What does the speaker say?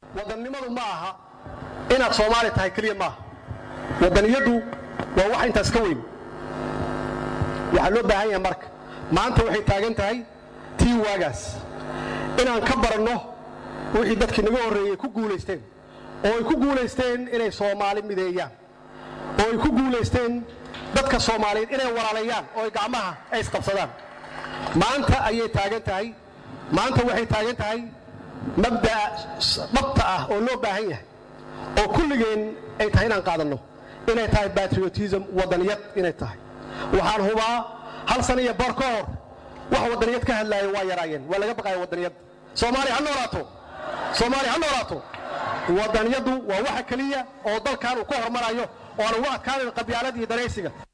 wadannimadu ma aha inaad soomaali tahay keliya maaha waddaniyaddu waa wax intaas ka weyn waxaa loo baahan yahay marka maanta waxay taagan tahay tii waagaas inaan ka baranno wixii dadkii naga horreeyey ku guulaysteen oo ay ku guulaysteen inay soomaali mideeyaan oo ay ku guulaysteen dadka soomaaliyeed inay walaaleeyaan oo ay gacmaha ay isqabsadaan maanta ayay taagan tahay maanta waxay taagan tahay mabda'a dhabta ah oo loo baahan yahay oo kulligeen ay tahay inaan qaadanno inay tahay batriotism waddaniyad inay tahay waxaan hubaa hal sana iyo bar ka hor wax waddaniyad ka hadlaaya waa yaraayeen waa laga baqaya waddaniyad soomaaliya ha noolaato soomaaliya ha noolaato waddaniyaddu waa waxa keliya oo dalkan uu ka hormarayo oo aan ugu adkaanayn qabyaalad iyo danaysiga